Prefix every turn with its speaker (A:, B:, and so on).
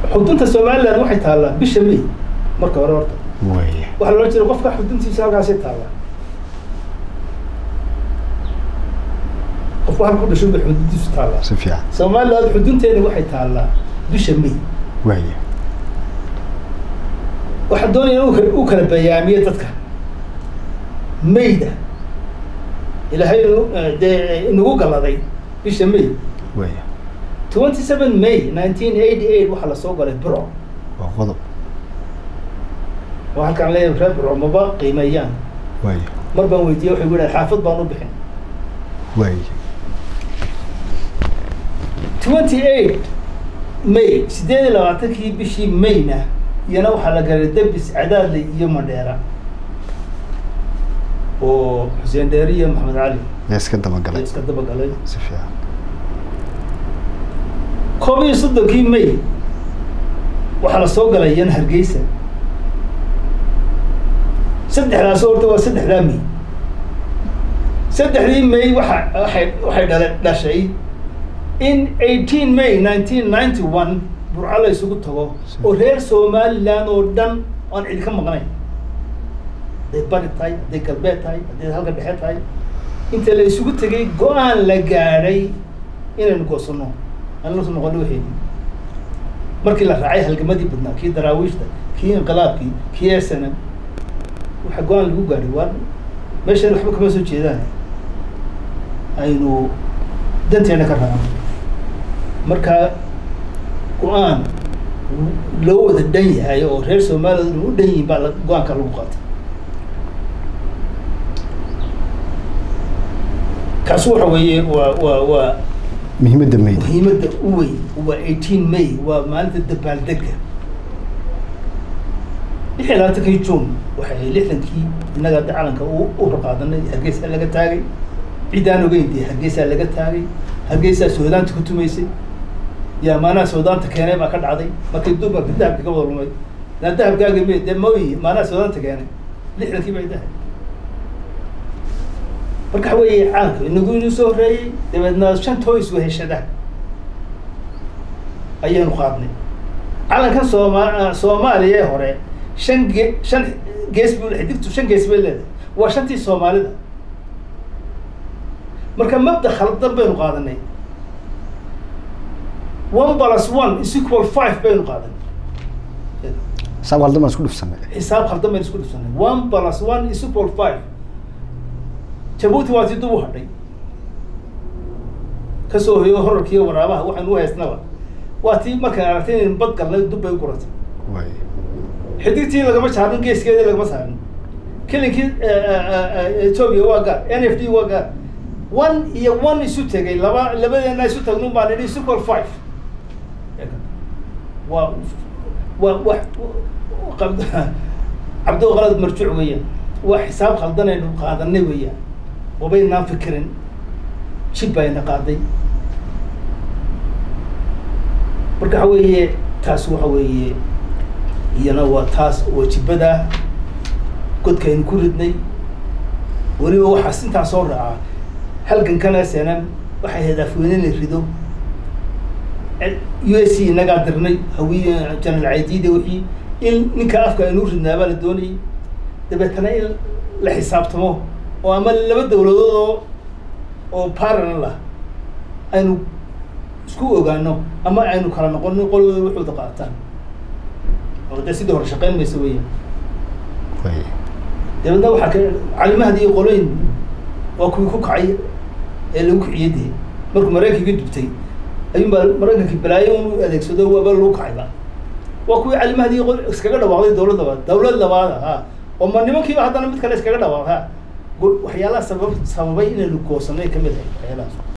A: xudunta somaliland waxay taallaa bisha may marka hore horta
B: waaya
A: waxaa loola jeeda qofka xuduntiisa halkaasay taallaa qofku halka ku dhashay bay xuduntiisu taallaa
B: si fiican
A: somaliland xudunteena waxay taallaa bisha may
B: waaya
A: waxaan doonaya inuu kala- uu kala bayaamiyo dadka mayda ilaahay inu- eh, dee inagu galladay bisha may
B: waaya
A: twenty seven may nineteen eighty eight waxaa lasoo galay bro
B: waa qodob
A: oo halkaan leeyahay reer bro maba qiimeeyaan
B: waaya
A: mar baan weydiiyey waxay yidhahan xaafad baan u bixin
B: waaya
A: twenty eight may sideed iyo labaatankii bishii mayna iyana waxaa la galay debis cadaadley iyo madheera oo xuseen dheeri iyo maxamed cali
B: yaa iska dabagalay
A: iska daba galay
B: si fiican
A: koob iyo soddonkii may waxaa la soo galay iyana hargeysa saddexdaas horta waa saddexdaa may saddexdii may waxa waxay waxay dhala dhashay in eighteen may nineteen ninety one burco la isugu tago oo reer somaliland oo dhan aan cidi ka maqnayn hadday bari tahay hadday galbeed tahay hadday halka dhexe tahay inta la isugu tegay go-aan la gaadhay inaynu goosano aan la noqono waxeeni markii la raacay halgamadii badnaa kii daraawiishta kii inqilaabkii kii esanam waxa go-aan lagu gaadhay waa meeshan waxba kama soo jeedaan aynu danteena ka raacno marka go-aan loo wada dhan yahay oo reer somaliland u dhan yihiin baa la- go-aanka lagu qaatay kaasi waxa weeye waa waa waa
B: muhiimadda mayda
A: muhiimadda u weyn waa eighteen may waa maalinta dabaaldega lix iyo labaatankii june waxay ahayd lixdankii innaga hadda calanka u u raqaadanay hargeysa laga taagay ciddaan ogeyn dee hargeysaa laga taagay hargeysaa soodaanta ku tumaysay yaa maanaha soodaanta keenay baa ka dhacday markii dumarka dahabka ka wada lumay naa dahabkaaga me dee maoyi maanaha soodaanta keenay lixdankii bay dahay marka waxa weeye calanka inagu inuu soo horreeyey dabeedna shan toys weheshada ayaanu qaadnay calankan sooma soomaaliya ee hore shan ge shan gees buu xidigtu shan gees bay leedahay waa shantii soomaalida marka mabda khaldan baynu qaadanay one plus one is equal five baynu qaadanay
B: saab haldan baan isku dhufsanay
A: xisaab khaldan baynu isku dhufsanay one plus one is equal five jabuuti waa tii dub u hadhay kasoo hoyo horarkiiyo waraabaha waxaynu u haysnaba waa tii markaan aragtay inaynu bad galnay dub bay u guratay
B: waaya
A: xidigtii lagama saarin geeskeedii lagama saarin kelinkii ethiopia waa gaar n f d waa gaar one iyo one isu tegay laba labadeena isu tagnun baan idhi super five waa waa wax cabdo qalad marjuuc weeyaan waa xisaab khaldanaynu qaadanay weeyaan wabaynaan fikirin jib bayna qaaday marka waxa weeye taas waxa weeye iyana waa taas waa jibada godkaynu ku ridnay weliba waxaas intaa soo raacaa halgankana senam waxay ahayd afweyne la rido u s c inagaa dirnay hawiye janal caydiida wixii in ninka afka aynu ridnaabaa la doonayay dabeetana in la xisaabtamo oo ama laba dawladood oo oo parallel ah aynu isku ogaano ama aynu kala noqono qolooda waxooda qaataan oo dee sidii hore shaqeyn maysa weeyaan
B: waaya
A: dabeedna waxaa ka calimahadi iyo qoloyin waa kuwii ku kacay ee lagu kiciyey dee markuu maraykanka dubtay ayuun baa maraykankii balaayo unu adeegsado waaba lagu kacayba waa kuwii calimahadi iyo qol iskaga dhawaaqday dawlad labaad dawlad labaad ha oo ma nimankiiba haddana mid kale iskaga dhawaaq ha waxyaalaha sabab sababay inaynu goosanay kamid ahay waxyaalahaas